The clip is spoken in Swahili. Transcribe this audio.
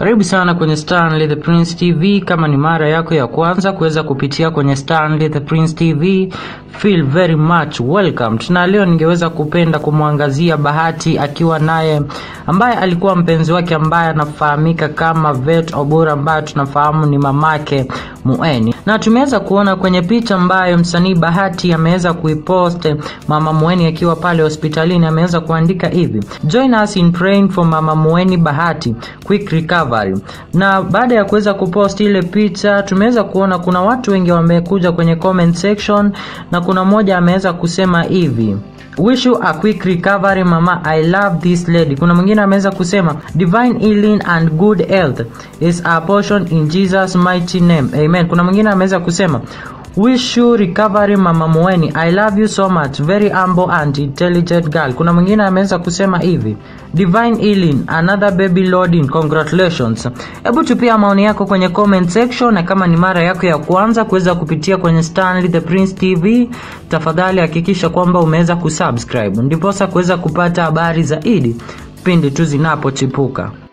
Karibu sana kwenye Stanley the Prince TV. Kama ni mara yako ya kwanza kuweza kupitia kwenye Stanley the Prince TV, feel very much welcome. Na leo ningeweza kupenda kumwangazia Bahati akiwa naye ambaye alikuwa mpenzi wake ambaye anafahamika kama Vet Obura ambaye tunafahamu ni mamake Mueni, na tumeweza kuona kwenye picha ambayo msanii Bahati ameweza kuipost mama Mueni akiwa pale hospitalini, ameweza kuandika hivi: join us in praying for mama Mueni Bahati quick recovery. Na baada ya kuweza kupost ile picha, tumeweza kuona kuna watu wengi wamekuja kwenye comment section, na kuna mmoja ameweza kusema hivi Wish you a quick recovery mama, I love this lady. Kuna mwingine ameweza kusema divine healing and good health is our portion in Jesus mighty name. Amen. Kuna mwingine ameweza kusema Wish you recovery mama Mueni. I love you so much. Very humble and intelligent girl. Kuna mwingine ameweza kusema hivi. Divine healing, another baby loading. Congratulations. Hebu tupia maoni yako kwenye comment section na kama ni mara yako ya kwanza kuweza kupitia kwenye Stanley the Prince TV, tafadhali hakikisha kwamba umeweza kusubscribe ndiposa kuweza kupata habari zaidi pindi tu zinapochipuka.